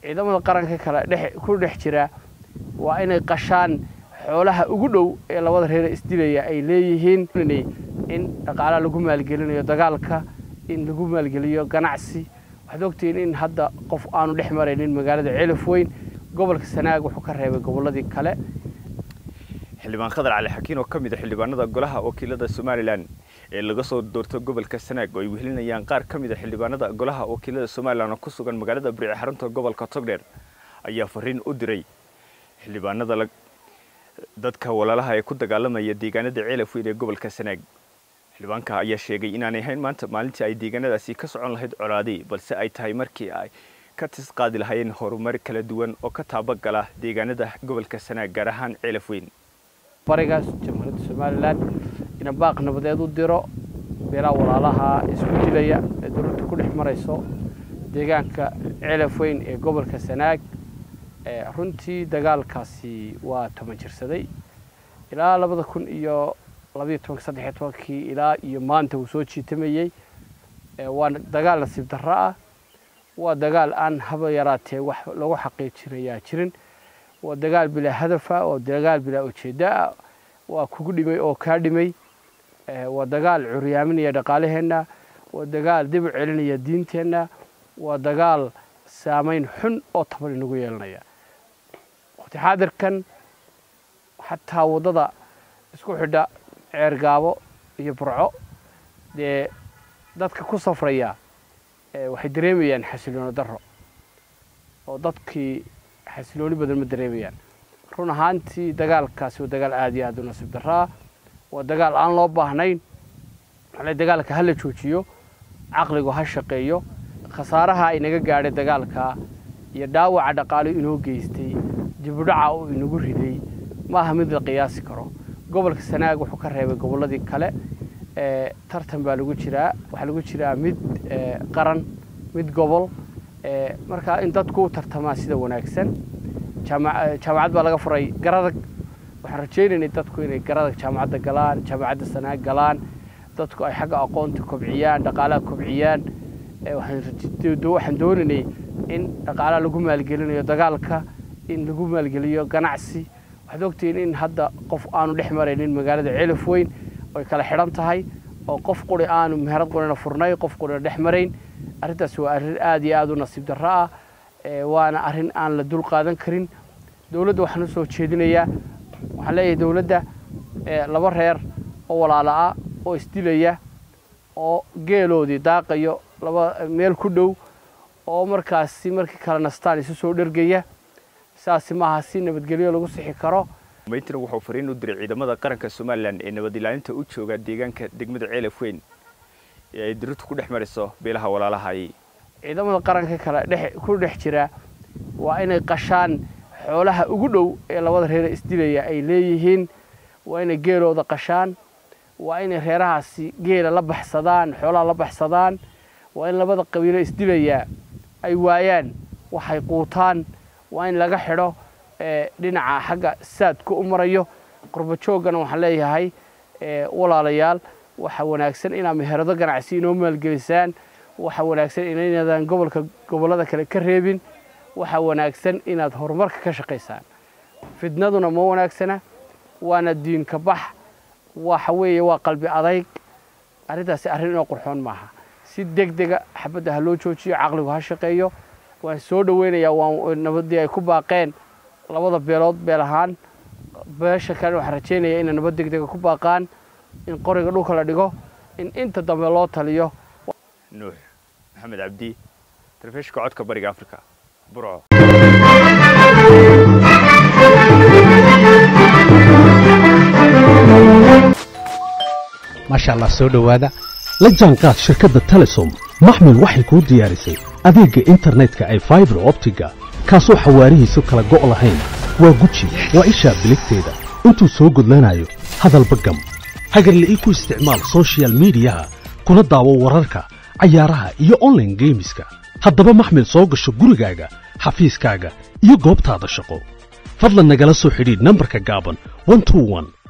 ciidamada qaranka kale dhex ku dhex jira waa inay qashaan xoolaha ugu dhow ee labada reer isdilaya ay leeyihiin in dhaqaalaha lagu maalgelinayo dagaalka in lagu maalgeliyo ganacsi waxaad ogtihiin in hadda qof aanu dhex maraynin magaalada ceelaf weyn gobolka sanaag wuxuu ka reebay gobolladii kale xildhibaan khadar cali xakiin oo ka mid a xildhibaanada golaha wakiilada somalilan ee laga soo doorto gobolka sanaag oo ay wehelinayaan qaar ka mid a xildhibaanada golaha wakiilada somalilan oo ku sugan magaalada barici xarunta gobolka togdheer ayaa fariin u diray xildhibaanada dadka walaalaha ee ku dagaalamaya deegaanada ceelaf weyn ee gobolka sanaag xildhibaanka ayaa sheegay inaanay ahayn maanta maalintii ay deegaanadaasi ka socon lahayd colaadii balse ay tahay markii ay ka tisqaadi lahaayeen horumar kala duwan oo ka taabagala deegaanada gobolka sanaag gaar ahaan ceelaf weyn barigaas jamhuuriyadda somalilan ina baaq nabadeed u diro beelaha walaalaha isku dilaya ee dowladda ku dhex marayso deegaanka ceelaf weyn ee gobolka sanaag runtii dagaalkaasi waa toban jirsaday ilaa labada kun iyo labayo tobanka saddexiyo tobankii ilaa iyo maanta uu soo jiitamayey waa dagaal nasiib darro ah waa dagaal aan haba yaraatee wax lagu xaqiijinayaa jirin waa dagaal bilaa hadafa waa dagaal bilaa ujeeddo ah waa kugu dhimay oo kaa dhimay waa dagaal curyaaminaya dhaqaalaheenna waa dagaal dib u celinaya diinteenna waa dagaal saamayn xun oo taban inagu yeelanaya waqti xaadirkan xataa waddada isku xidha ceergaabo iyo burco dee dadka ku safraya waxay dareemayaan xasilooni darro oo dadkii xasilooni badan ma dareemayaan run ahaantii dagaalkaasi waa dagaal aada iyo aada u nasiib darraa waa dagaal aan loo baahnayn ale dagaalka ha la joojiyo caqligu ha shaqeeyo khasaaraha inaga gaadhay dagaalka iyo dhaawaca dhaqaalo inoo geystay dibudhaca uu inagu riday ma aha mid la qiyaasi karo gobolka sanaag wuxuu ka reebay gobolladii kale tartan baa lagu jiraa waxaa lagu jiraa mid qaran mid gobol markaa in dadku u tartamaa sida wanaagsan jaamacad baa laga furay garadag waxaan rajaynaynay dadku inay garadag jaamacadda galaan jaamacadda sanaag galaan dadku ay xagga aqoonta kobciyaan dhaqaalaha kobciyaan waxaan doonaynay in dhaqaalaha lagu maalgelinayo dagaalka in lagu maalgeliyo ganacsi waxaad ogtihiin in hadda qof aanu dhex maraynin magaalada ceelaf weyn oy kala xidhan tahay oo qof quri aanu meherad qurina furnay qof qurina dhex marayn arrintaas waa arrin aada iyo aada u nasiib darro ah waana arrin aan la dul qaadan karin dowladda waxaan u soo jeedinayaa waxaan leeyahay dowladda laba reer oo walaala ah oo isdilaya oo geeloodii daaqayo laba meel ku dhow oo markaasi markii kale nastaan isu soo dhergaya saasi maaha si nabadgelyo lagu sixi karo mayntina wuxuu fariin u diray ciidamada qaranka somalilan ee nabad ilaalinta u jooga deegaanka degmada ceelaf weyn ee ay dirirtu ku dhex marayso beelaha walaalahay ciidamada qaranka kale dhex ku dhex jira waa inay qashaan xoolaha ugu dhow ee labada reer isdilaya ay leeyihiin waa inay geelooda qashaan waa inay reerahaasi geela la baxsadaan xoolaha la baxsadaan waa in labada qabiilo isdilaya ay waayaan waxay quutaan waa in laga xidho dhinaca xagga saadka u marayo qurba jooggana waxaan leeyahay walaalayaal waxa wanaagsan inaad meherado ganacsi inoo maalgelisaan waxa wanaagsan inaynadaan gobolka gobollada kale ka reebin waxa wanaagsan inaad horumarka ka shaqaysaan fidnaduna ma wanaagsana waana diinka bax waxa weeye waa qalbi adayg arrintaasi arrin inoo qurxoon maaha si deg dega xabadda ha loo joojiyo caqligu ha shaqeeyo waan soo dhoweynayaa waa nabadii ay ku baaqeen labada beelood beel ahaan beesha kale waxaan rajaynaya inay nabad deg dega ku baaqaan in qoriga dhulka la dhigo in inta dambe loo taliyo nuux maxamed cabdi telefishinka codka bariga africa burco maasha allah soo dhowaada la jaanqaad shirkadda telesom maxmil waxay kuu diyaarisay adeegga internetka ay faibar optiga kaasoo xawaarihiisu kala go' lahayn waa guji waa ishaa biligteeda intuu soo gudlanayo hadalba gam hagarle ii ku isticmaal sochial midiyaha kuna daawo wararka cayaaraha iyo onlaine geemiska haddaba maxmil soo gasho gurigaaga xafiiskaaga iyo goobtaada shaqo fadlan nagala soo xidhiidh nambarka gaaban